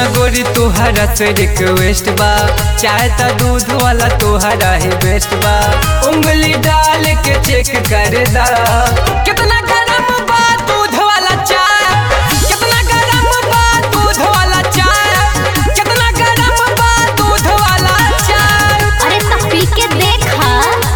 सुना गोरी तोहरा से रिक्वेस्ट बा चाहे त दूध वाला तोहरा ही बेस्ट बा उंगली डाल के चेक कर दा कितना गरम बा दूध वाला चाय कितना गरम बा दूध वाला चाय कितना गरम बा दूध वाला चाय अरे तो पी के देखा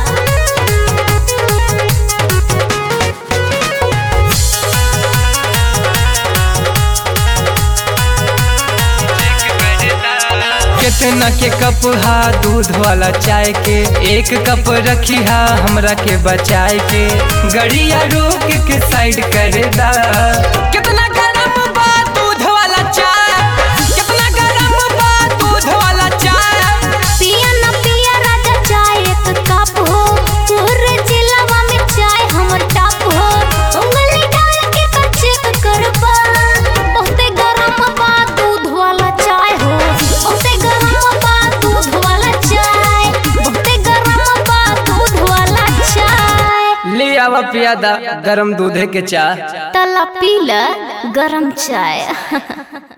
कितना के कप हा दूध वाला चाय के एक कप रखी हा हमरा के बचाए के गड़िया रोक के साइड कर दा कितना गरम बा दूध वाला चाय कितना गरम बा दूध वाला चाय पिया न पिया राजा चाय एक कप हो पूरे जिलावा में चाय हमर टॉप हो उंगली डाल के का चेक करबा बहुते गरम बा दूध वाला चाय हो बहुते गरम बा दूध वाला चाय बहुते गरम बा दूध वाला चाय ले आवा पियादा गरम दूधे के चाय तला पीला गरम चाय